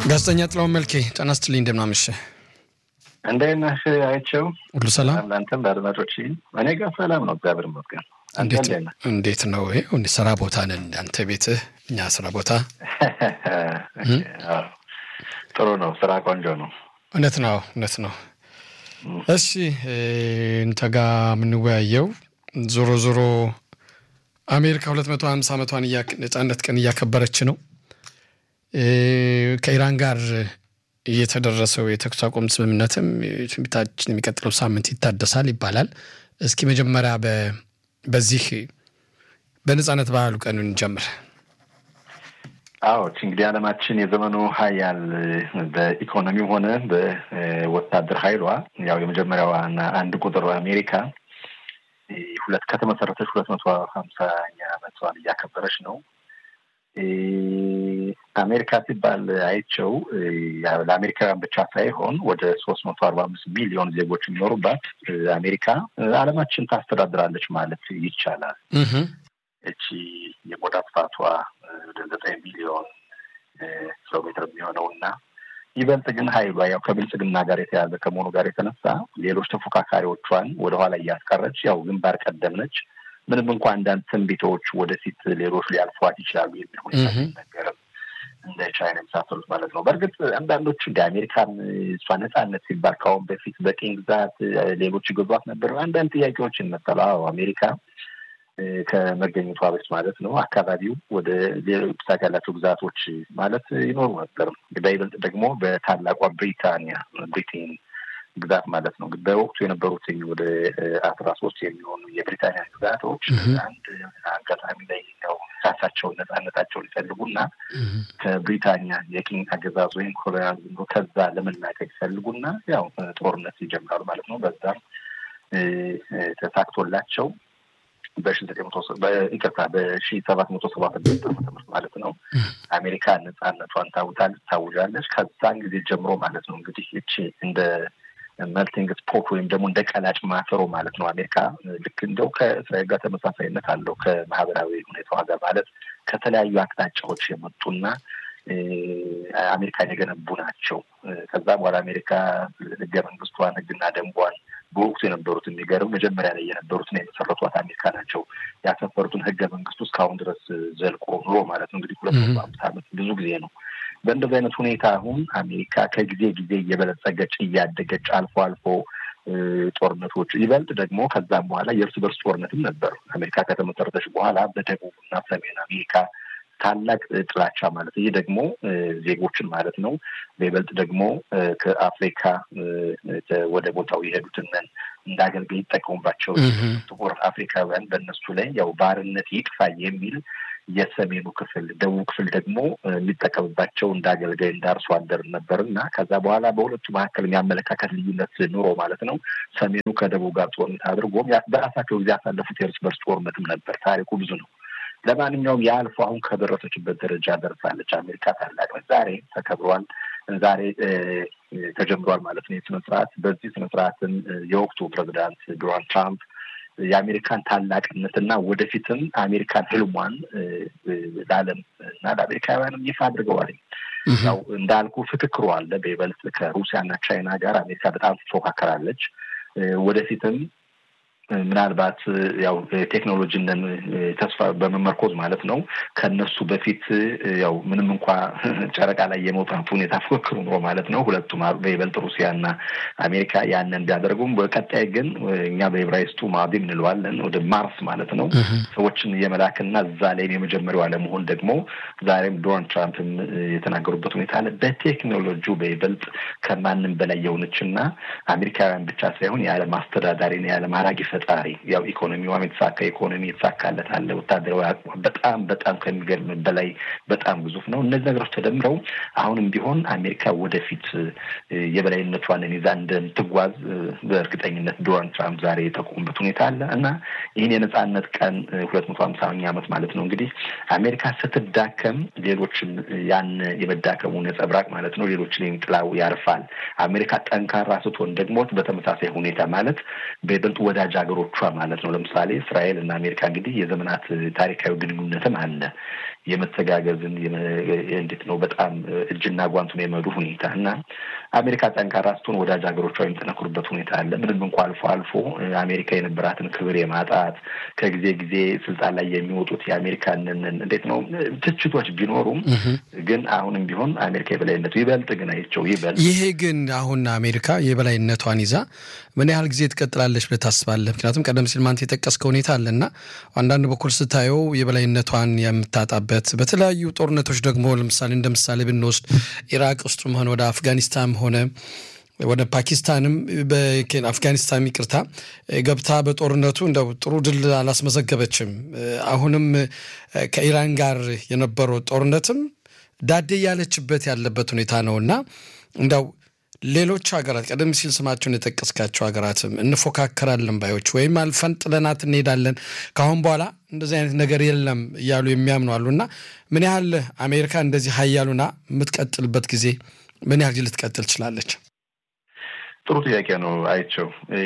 ጋዜጠኛ ጥላሁን መልኬ ጤና ይስጥልኝ። እንደምን አመሸህ? እንዴት ነህ አይቼው? ሁሉ ሰላም? ለአንተም ለአድማጮች እኔ ጋር ሰላም ነው፣ እግዚአብሔር ይመስገን። አንተ እንዴት ነህ? እንዴት ነው? ይኸው ስራ ቦታ ነን፣ አንተ ቤትህ፣ እኛ ስራ ቦታ። ጥሩ ነው፣ ስራ ቆንጆ ነው። እውነት ነው፣ እውነት ነው። እሺ እንተ ጋ የምንወያየው ዞሮ ዞሮ አሜሪካ ሁለት መቶ ሀምሳ ዓመቷን ነጻነት ቀን እያከበረች ነው። ከኢራን ጋር የተደረሰው የተኩስ አቁም ስምምነትም ትንቢታችን የሚቀጥለው ሳምንት ይታደሳል ይባላል። እስኪ መጀመሪያ በዚህ በነጻነት ባህሉ ቀን እንጀምር። አዎ እንግዲህ ዓለማችን የዘመኑ ሀያል በኢኮኖሚም ሆነ በወታደር ኃይሏ ያው የመጀመሪያዋና አንድ ቁጥር አሜሪካ ሁለት ከተመሰረተች ሁለት መቶ ሀምሳኛ ዓመቷን እያከበረች ነው። አሜሪካ ሲባል አይቸው ለአሜሪካውያን ብቻ ሳይሆን ወደ ሶስት መቶ አርባ አምስት ሚሊዮን ዜጎች የሚኖሩባት አሜሪካ ዓለማችን ታስተዳድራለች ማለት ይቻላል። እቺ የቆዳ ስፋቷ ወደ ዘጠኝ ሚሊዮን ኪሎ ሜትር የሚሆነው እና ይበልጥ ግን ሀይሏ ያው ከብልጽግና ጋር የተያዘ ከመሆኑ ጋር የተነሳ ሌሎች ተፎካካሪዎቿን ወደኋላ እያስቀረች ያው ግንባር ቀደም ነች። ምንም እንኳ አንዳንድ ትንቢቶች ወደፊት ሌሎች ሊያልፏት ይችላሉ የሚል ሁኔታ ሲነገርም እንደ ቻይና የመሳሰሉት ማለት ነው። በእርግጥ አንዳንዶቹ እንደ አሜሪካን እሷ ነጻነት ሲባል ከአሁን በፊት በቅኝ ግዛት ሌሎች ይገዟት ነበር። አንዳንድ ጥያቄዎች ይመጣሉ። አዎ አሜሪካ ከመገኘቷ በፊት ማለት ነው አካባቢው ወደ ብዛት ያላቸው ግዛቶች ማለት ይኖሩ ነበር። በይበልጥ ደግሞ በታላቋ ብሪታንያ ብሪቴን ግዛት ማለት ነው። በወቅቱ የነበሩት ወደ አስራ ሶስት የሚሆኑ የብሪታንያ ግዛቶች አንድ አጋጣሚ ላይ ያው ራሳቸውን ነጻነታቸውን ይፈልጉና ከብሪታንያ የቅኝ አገዛዝ ወይም ኮሎኒያሊዝም ከዛ ለመላቀቅ ይፈልጉና ያው ጦርነት ይጀምራሉ ማለት ነው። በዛም ተሳክቶላቸው በሺ ዘጠኝ መቶ ይቅርታ በሺ ሰባት መቶ ሰባ ስድስት ዓመተ ምህረት ማለት ነው አሜሪካ ነጻነቷን ታውታል ታውጃለች። ከዛን ጊዜ ጀምሮ ማለት ነው እንግዲህ እቺ እንደ መልቲንግ ስፖርት ወይም ደግሞ እንደ ቀላጭ ማሰሮ ማለት ነው አሜሪካ ልክ እንደው ከእስራኤል ጋር ተመሳሳይነት አለው ከማህበራዊ ሁኔታዋ ጋር ማለት ከተለያዩ አቅጣጫዎች የመጡና አሜሪካን የገነቡ ናቸው። ከዛ በኋላ አሜሪካ ህገ መንግስቷን ህግና ደንቧን በወቅቱ የነበሩት የሚገርም መጀመሪያ ላይ የነበሩትን የመሰረቷት አሜሪካ ናቸው ያሰፈሩትን ህገ መንግስቱ እስካሁን ድረስ ዘልቆ ኑሮ ማለት ነው እንግዲህ ሁለት መቶ አምስት ዓመት ብዙ ጊዜ ነው። በእንደዚህ አይነት ሁኔታ አሁን አሜሪካ ከጊዜ ጊዜ እየበለጸገች እያደገች አልፎ አልፎ ጦርነቶች ይበልጥ ደግሞ ከዛም በኋላ የእርስ በርስ ጦርነትም ነበር። አሜሪካ ከተመሰረተች በኋላ በደቡብ እና ሰሜን አሜሪካ ታላቅ ጥላቻ ማለት ይህ ደግሞ ዜጎችን ማለት ነው። በይበልጥ ደግሞ ከአፍሪካ ወደ ቦታው የሄዱትን እንደ አገልጋይ ይጠቀሙባቸው ጥቁር አፍሪካውያን በእነሱ ላይ ያው ባርነት ይጥፋ የሚል የሰሜኑ ክፍል ደቡብ ክፍል ደግሞ የሚጠቀምባቸው እንደ አገልጋይ እንደ አርሶ አደር ነበር እና ከዛ በኋላ በሁለቱ መካከል የሚያመለካከት ልዩነት ኑሮ ማለት ነው ሰሜኑ ከደቡብ ጋር ጦርነት አድርጎም በራሳቸው ጊዜ ያሳለፉት የእርስ በርስ ጦርነትም ነበር። ታሪኩ ብዙ ነው። ለማንኛውም የአልፎ አሁን ከደረሰችበት ደረጃ ደርሳለች። አሜሪካ ታላቅ ዛሬ ተከብሯል። ዛሬ ተጀምሯል ማለት ነው የስነ ስርዓት። በዚህ ስነ ስርዓትን የወቅቱ ፕሬዚዳንት ዶናልድ ትራምፕ የአሜሪካን ታላቅነትና ወደፊትም አሜሪካን ህልሟን ለዓለም እና ለአሜሪካውያንም ይፋ አድርገዋል። ያው እንዳልኩ ፍክክሩ አለ። በይበልጥ ከሩሲያና ቻይና ጋር አሜሪካ በጣም ትፎካከራለች። ወደፊትም ምናልባት ያው ቴክኖሎጂን ተስፋ በመመርኮዝ ማለት ነው ከነሱ በፊት ያው ምንም እንኳ ጨረቃ ላይ የመውጣት ሁኔታ ፉክክሩ ኑሮ ማለት ነው ሁለቱም በይበልጥ ሩሲያና አሜሪካ ያንን ቢያደርጉም በቀጣይ ግን እኛ በኤብራይስጡ ማዲም እንለዋለን ወደ ማርስ ማለት ነው ሰዎችን የመላክና እዛ ላይም የመጀመሪያው አለመሆን ደግሞ ዛሬም ዶናልድ ትራምፕም የተናገሩበት ሁኔታ አለ። በቴክኖሎጂው በይበልጥ ከማንም በላይ የሆነችና አሜሪካውያን ብቻ ሳይሆን የዓለም አስተዳዳሪና የዓለም አራጊ ፈጣሪ ያው ኢኮኖሚዋም የተሳካ ኢኮኖሚ የተሳካለት አለ። ወታደራዊ አቅሟ በጣም በጣም ከሚገርም በላይ በጣም ግዙፍ ነው። እነዚህ ነገሮች ተደምረው አሁንም ቢሆን አሜሪካ ወደፊት የበላይነቷን ይዛ እንደምትጓዝ በእርግጠኝነት ዶናልድ ትራምፕ ዛሬ የጠቆሙበት ሁኔታ አለ እና ይህን የነጻነት ቀን ሁለት መቶ ሀምሳኛ ዓመት ማለት ነው እንግዲህ አሜሪካ ስትዳከም ሌሎችን ያን የመዳከሙ ነጸብራቅ ማለት ነው ሌሎችን ጥላው ያርፋል። አሜሪካ ጠንካራ ስትሆን ደግሞ በተመሳሳይ ሁኔታ ማለት በይበልጥ ወዳጅ ሀገሮቿ ማለት ነው። ለምሳሌ እስራኤል እና አሜሪካ እንግዲህ የዘመናት ታሪካዊ ግንኙነትም አለ። የመተጋገዝን እንዴት ነው በጣም እጅና ጓንቱን የመዱ ሁኔታ እና አሜሪካ ጠንካራ ስትሆን ወዳጅ ሀገሮቿ የሚጠነክሩበት ሁኔታ አለ። ምንም እንኳ አልፎ አልፎ አሜሪካ የነበራትን ክብር የማጣት ከጊዜ ጊዜ ስልጣን ላይ የሚወጡት የአሜሪካንን እንዴት ነው ትችቶች ቢኖሩም ግን አሁንም ቢሆን አሜሪካ የበላይነቱ ይበልጥ ግን አይቸው ይበልጥ ይሄ ግን አሁን አሜሪካ የበላይነቷን ይዛ ምን ያህል ጊዜ ትቀጥላለች ብለህ ታስባለህ? ምክንያቱም ቀደም ሲል ማንተ የጠቀስከው ሁኔታ አለና አንዳንድ በኩል ስታየው የበላይነቷን የምታጣበት በተለያዩ ጦርነቶች ደግሞ ለምሳሌ እንደ ምሳሌ ብንወስድ ኢራቅ ውስጥም ሆነ ወደ አፍጋኒስታን ሆነ ወደ ፓኪስታንም አፍጋኒስታን ይቅርታ ገብታ በጦርነቱ እንደው ጥሩ ድል አላስመዘገበችም። አሁንም ከኢራን ጋር የነበረው ጦርነትም ዳዴ ያለችበት ያለበት ሁኔታ ነው እና እንደው ሌሎች ሀገራት ቀደም ሲል ስማቸውን የጠቀስካቸው ሀገራትም እንፎካከራለን ባዮች ወይም አልፈን ጥለናት እንሄዳለን ከአሁን በኋላ እንደዚህ አይነት ነገር የለም እያሉ የሚያምኑ አሉ እና ምን ያህል አሜሪካ እንደዚህ ሀያሉና የምትቀጥልበት ጊዜ ምን ያህል ጊዜ ልትቀጥል ትችላለች? ጥሩ ጥያቄ ነው። አይቸው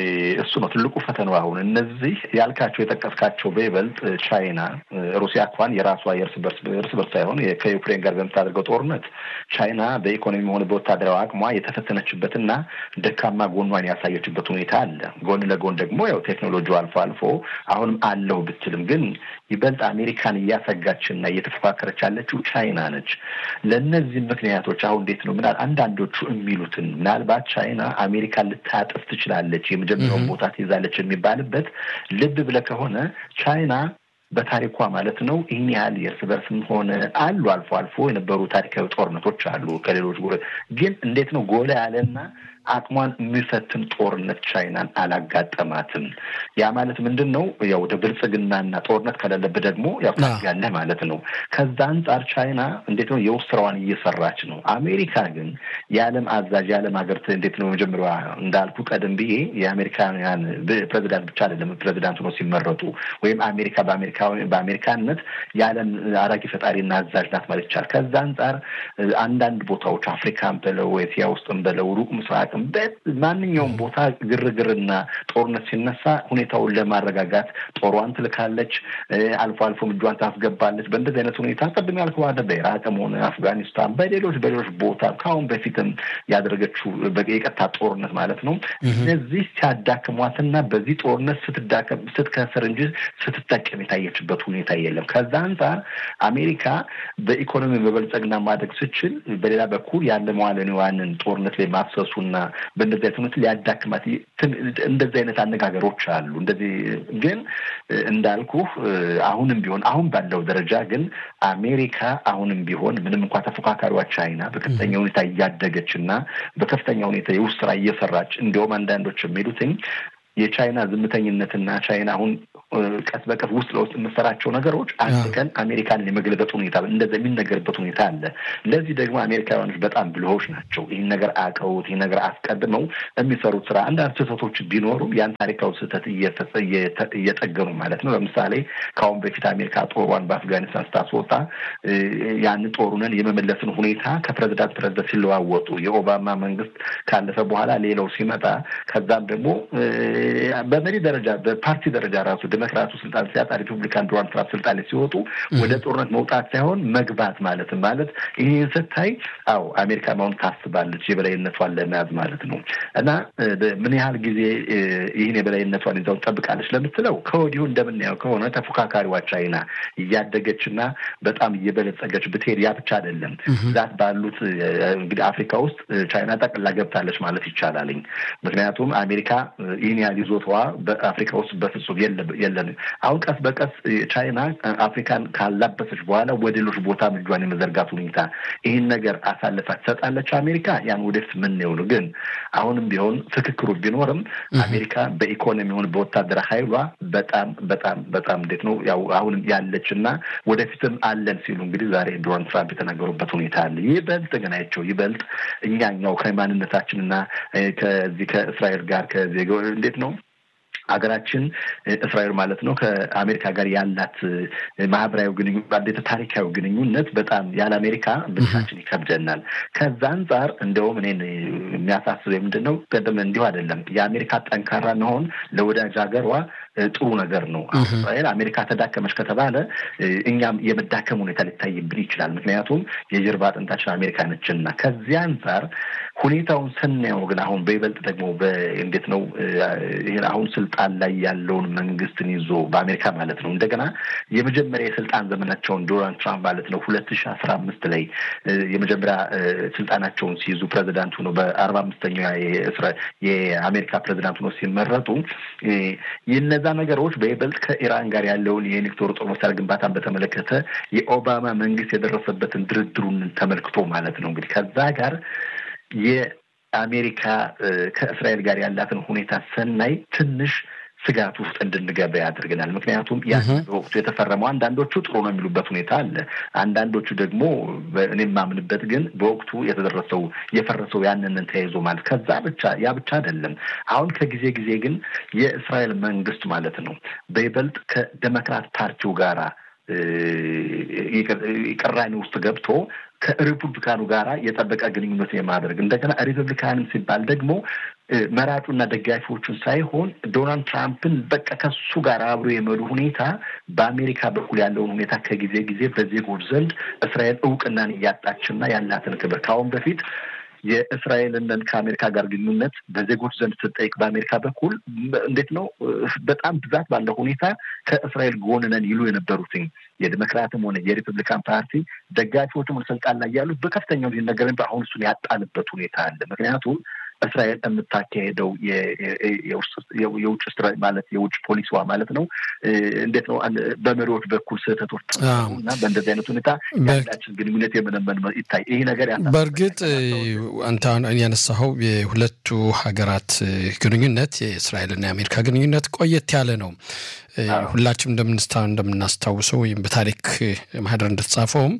እሱ ነው ትልቁ ፈተናው። አሁን እነዚህ ያልካቸው የጠቀስካቸው በይበልጥ ቻይና፣ ሩሲያ እንኳን የራሷ የእርስ በርስ እርስ በርስ ሳይሆን ከዩክሬን ጋር በምታደርገው ጦርነት ቻይና በኢኮኖሚ ሆነ በወታደራዊ አቅሟ የተፈተነችበትና ደካማ ጎኗን ያሳየችበት ሁኔታ አለ። ጎን ለጎን ደግሞ ያው ቴክኖሎጂው አልፎ አልፎ አሁንም አለው ብትልም ግን ይበልጥ አሜሪካን እያሰጋችና እየተፎካከረች ያለችው ቻይና ነች። ለእነዚህ ምክንያቶች አሁን እንዴት ነው ምናል አንዳንዶቹ የሚሉትን ምናልባት ቻይና አሜሪካ ልታጥፍ ትችላለች፣ የመጀመሪያውን ቦታ ትይዛለች የሚባልበት ልብ ብለህ ከሆነ ቻይና በታሪኳ ማለት ነው ይህን ያህል የእርስ በርስም ሆነ አሉ አልፎ አልፎ የነበሩ ታሪካዊ ጦርነቶች አሉ ከሌሎች ግን እንዴት ነው ጎላ ያለና አቅሟን የሚፈትን ጦርነት ቻይናን አላጋጠማትም። ያ ማለት ምንድን ነው? ያው ወደ ብልጽግናና ጦርነት ከሌለብህ ደግሞ ያው ያለህ ማለት ነው። ከዛ አንጻር ቻይና እንዴት ነው የውስጥ ስራዋን እየሰራች ነው። አሜሪካ ግን የዓለም አዛዥ የዓለም ሀገር እንዴት ነው መጀመሪያ እንዳልኩ ቀደም ብዬ የአሜሪካውያን ፕሬዚዳንት ብቻ አይደለም ፕሬዚዳንት ሆኖ ሲመረጡ ወይም አሜሪካ በአሜሪካነት የዓለም አራጊ ፈጣሪና አዛዥ ናት ማለት ይቻላል። ከዛ አንጻር አንዳንድ ቦታዎች አፍሪካን በለው ኤስያ ውስጥም በለው ሩቅ ምስራቅ ማንኛውም ቦታ ግርግርና ጦርነት ሲነሳ ሁኔታውን ለማረጋጋት ጦሯን ትልካለች፣ አልፎ አልፎ እጇን ታስገባለች። በእንደዚህ አይነት ሁኔታ ቅድም ያልከው አደ በኢራቅም ሆነ አፍጋኒስታን፣ በሌሎች በሌሎች ቦታ ከአሁን በፊትም ያደረገችው የቀጥታ ጦርነት ማለት ነው። እነዚህ ሲያዳክሟትና በዚህ ጦርነት ስትዳከም ስትከስር እንጂ ስትጠቀም የታየችበት ሁኔታ የለም። ከዛ አንጻር አሜሪካ በኢኮኖሚ መበልጸግና ማደግ ስችል፣ በሌላ በኩል ያለ መዋለ ንዋይን ጦርነት ላይ ማፍሰሱና በእንደዚህ አይነት ሁኔታ ሊያዳክማት እንደዚህ አይነት አነጋገሮች አሉ። እንደዚህ ግን እንዳልኩ አሁንም ቢሆን አሁን ባለው ደረጃ ግን አሜሪካ አሁንም ቢሆን ምንም እንኳ ተፎካካሪዋ ቻይና በከፍተኛ ሁኔታ እያደገች እና በከፍተኛ ሁኔታ የውስጥ ስራ እየሰራች እንዲሁም አንዳንዶች የሚሉትኝ የቻይና ዝምተኝነትና ቻይና አሁን ቀስ በቀስ ውስጥ ለውስጥ የምሰራቸው ነገሮች አንድ ቀን አሜሪካንን የመገልበጥ ሁኔታ እንደዚ የሚነገርበት ሁኔታ አለ። ለዚህ ደግሞ አሜሪካውያኖች በጣም ብልሆች ናቸው። ይህን ነገር አውቀውት ይህን ነገር አስቀድመው የሚሰሩት ስራ አንዳንድ ስህተቶች ቢኖሩም ያን ታሪካዊ ስህተት እየጠገኑ ማለት ነው። ለምሳሌ ከአሁን በፊት አሜሪካ ጦሯን በአፍጋኒስታን ስታስወጣ ያን ጦሩንን የመመለስን ሁኔታ ከፕሬዚዳንት ፕሬዚደንት ሲለዋወጡ የኦባማ መንግስት ካለፈ በኋላ ሌላው ሲመጣ ከዛም ደግሞ በመሪ ደረጃ በፓርቲ ደረጃ ራሱ ዲሞክራቱ ስልጣን ሲያጣ ሪፑብሊካን ዶናልድ ትራምፕ ስልጣን ላይ ሲወጡ ወደ ጦርነት መውጣት ሳይሆን መግባት ማለትም ማለት ይህን ስታይ አዎ አሜሪካ አሁን ታስባለች የበላይነቷን ለመያዝ ማለት ነው። እና ምን ያህል ጊዜ ይህን የበላይነቷን ይዛው ጠብቃለች ለምትለው ከወዲሁ እንደምናየው ከሆነ ተፎካካሪዋ ቻይና እያደገችና በጣም እየበለጸገች ብትሄድ ያ ብቻ አይደለም ብዛት ባሉት እንግዲህ አፍሪካ ውስጥ ቻይና ጠቅላ ገብታለች ማለት ይቻላልኝ። ምክንያቱም አሜሪካ ይህን ያህል ይዞታዋ በአፍሪካ ውስጥ በፍጹም የለንም። አሁን ቀስ በቀስ ቻይና አፍሪካን ካላበሰች በኋላ ወደ ሌሎች ቦታ እጇን የመዘርጋት ሁኔታ ይህን ነገር አሳልፋ ትሰጣለች አሜሪካ። ያን ወደፊት የምናየው ነው። ግን አሁንም ቢሆን ፍክክሩ ቢኖርም አሜሪካ በኢኮኖሚ ሆን በወታደራዊ ኃይሏ በጣም በጣም በጣም እንዴት ነው ያው አሁንም ያለች እና ወደፊትም አለን ሲሉ እንግዲህ ዛሬ ዶናልድ ትራምፕ የተናገሩበት ሁኔታ አለ። ይበልጥ ግን አይቸው ይበልጥ እኛኛው ከማንነታችንና ከዚህ ከእስራኤል ጋር ከዚህ እንዴት ነው ሀገራችን እስራኤል ማለት ነው ከአሜሪካ ጋር ያላት ማህበራዊ ግንኙነት ታሪካዊ ግንኙነት በጣም ያለ አሜሪካ ብቻችን ይከብደናል። ከዛ አንጻር እንደውም እኔን የሚያሳስበው ምንድን ነው ቀደም እንዲሁ አይደለም የአሜሪካ ጠንካራ መሆን ለወዳጅ ሀገሯ ጥሩ ነገር ነው። እስራኤል አሜሪካ ተዳከመች ከተባለ እኛም የመዳከም ሁኔታ ሊታይብን ይችላል። ምክንያቱም የጀርባ አጥንታችን አሜሪካ ነችና ከዚህ አንጻር ሁኔታውን ስናየው ግን አሁን በይበልጥ ደግሞ እንዴት ነው ይህን አሁን ስልጣን ላይ ያለውን መንግስትን ይዞ በአሜሪካ ማለት ነው እንደገና የመጀመሪያ የስልጣን ዘመናቸውን ዶናልድ ትራምፕ ማለት ነው ሁለት ሺህ አስራ አምስት ላይ የመጀመሪያ ስልጣናቸውን ሲይዙ ፕሬዚዳንት ሆነው በአርባ አምስተኛው የአሜሪካ ፕሬዚዳንት ሆነው ሲመረጡ የነዛ ነገሮች በይበልጥ ከኢራን ጋር ያለውን የኒክቶር ጦር መሳሪያ ግንባታን በተመለከተ የኦባማ መንግስት የደረሰበትን ድርድሩን ተመልክቶ ማለት ነው እንግዲህ ከዛ ጋር የአሜሪካ ከእስራኤል ጋር ያላትን ሁኔታ ስናይ ትንሽ ስጋት ውስጥ እንድንገባ ያደርገናል። ምክንያቱም ያ በወቅቱ የተፈረመው አንዳንዶቹ ጥሩ ነው የሚሉበት ሁኔታ አለ። አንዳንዶቹ ደግሞ እኔ የማምንበት ግን በወቅቱ የተደረሰው የፈረሰው ያንንን ተያይዞ ማለት ከዛ ብቻ ያ ብቻ አይደለም። አሁን ከጊዜ ጊዜ ግን የእስራኤል መንግስት ማለት ነው በይበልጥ ከዴሞክራት ፓርቲው ጋራ ቅራኔ ውስጥ ገብቶ ከሪፑብሊካኑ ጋራ የጠበቀ ግንኙነት የማድረግ እንደገና ሪፐብሊካንም ሲባል ደግሞ መራጩና ደጋፊዎቹን ሳይሆን ዶናልድ ትራምፕን በቃ ከሱ ጋር አብሮ የመዱ ሁኔታ በአሜሪካ በኩል ያለውን ሁኔታ ከጊዜ ጊዜ በዜጎች ዘንድ እስራኤል እውቅናን እያጣችና ያላትን ክብር ከአሁን በፊት የእስራኤልን ከአሜሪካ ጋር ግንኙነት በዜጎች ዘንድ ስትጠይቅ በአሜሪካ በኩል እንዴት ነው በጣም ብዛት ባለው ሁኔታ ከእስራኤል ጎን ነን ይሉ የነበሩትኝ የዲሞክራትም ሆነ የሪፐብሊካን ፓርቲ ደጋፊዎችም ሆነ ስልጣን ላይ ያሉት በከፍተኛው ነገር አሁን እሱን ያጣንበት ሁኔታ አለ። ምክንያቱም እስራኤል የምታካሄደው የውጭ ማለት የውጭ ፖሊሲዋ ማለት ነው እንዴት ነው በመሪዎች በኩል ስህተቶች እና በእንደዚህ አይነት ሁኔታ ያላችን ግንኙነት የመነመን ይታይ ይህ ነገር ያ በእርግጥ አንተ ያነሳኸው የሁለቱ ሀገራት ግንኙነት የእስራኤልና የአሜሪካ ግንኙነት ቆየት ያለ ነው። ሁላችንም እንደምናስታውሰው ወይም በታሪክ ማህደር እንደተጻፈውም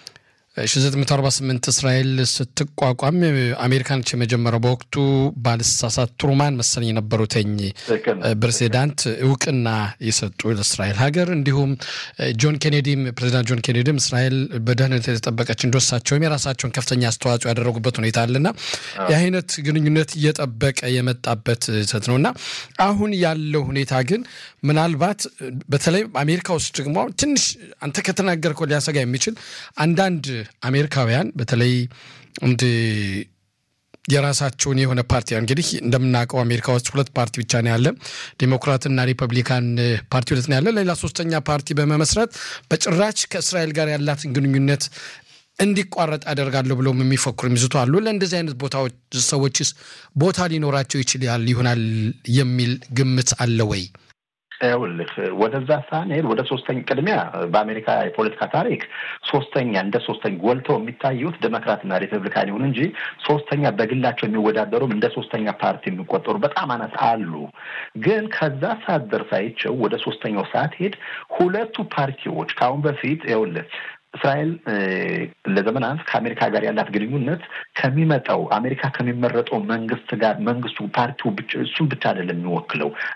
1948 እስራኤል ስትቋቋም አሜሪካኖች የመጀመሪያው በወቅቱ ባልሳሳት ትሩማን መሰለኝ የነበሩትኝ ፕሬዚዳንት እውቅና የሰጡ ለእስራኤል ሀገር እንዲሁም ጆን ኬኔዲም ፕሬዚዳንት ጆን ኬኔዲም እስራኤል በደህንነት የተጠበቀች እንደወሳቸውም የራሳቸውን ከፍተኛ አስተዋጽኦ ያደረጉበት ሁኔታ አለና የአይነት ግንኙነት እየጠበቀ የመጣበት ሰት ነው እና አሁን ያለው ሁኔታ ግን ምናልባት በተለይ አሜሪካ ውስጥ ደግሞ ትንሽ አንተ ከተናገርከው ሊያሰጋ የሚችል አንዳንድ አሜሪካውያን በተለይ እንደ የራሳቸውን የሆነ ፓርቲ እንግዲህ እንደምናውቀው አሜሪካ ውስጥ ሁለት ፓርቲ ብቻ ነው ያለ፣ ዴሞክራትና ሪፐብሊካን ፓርቲ ሁለት ነው ያለ። ሌላ ሶስተኛ ፓርቲ በመመስረት በጭራች ከእስራኤል ጋር ያላትን ግንኙነት እንዲቋረጥ አደርጋለሁ ብለው የሚፈክሩ የሚዝቱ አሉ። ለእንደዚህ አይነት ቦታዎች ሰዎችስ ቦታ ሊኖራቸው ይችላል ይሆናል የሚል ግምት አለ ወይ? ይኸውልህ ወደዛ ሳንሄድ ወደ ሶስተኛ ቅድሚያ በአሜሪካ የፖለቲካ ታሪክ ሶስተኛ እንደ ሶስተኛ ጎልተው የሚታዩት ዴሞክራትና ሪፐብሊካን ይሁን እንጂ ሶስተኛ በግላቸው የሚወዳደሩም እንደ ሶስተኛ ፓርቲ የሚቆጠሩ በጣም አናት አሉ። ግን ከዛ ሰዓት ደርስ አይቼው ወደ ሶስተኛው ሰዓት ሄድ ሁለቱ ፓርቲዎች ከአሁን በፊት ይኸውልህ እስራኤል ለዘመናት ከአሜሪካ ጋር ያላት ግንኙነት ከሚመጣው አሜሪካ ከሚመረጠው መንግስት ጋር መንግስቱ ፓርቲው እሱን ብቻ አይደለም የሚወክለው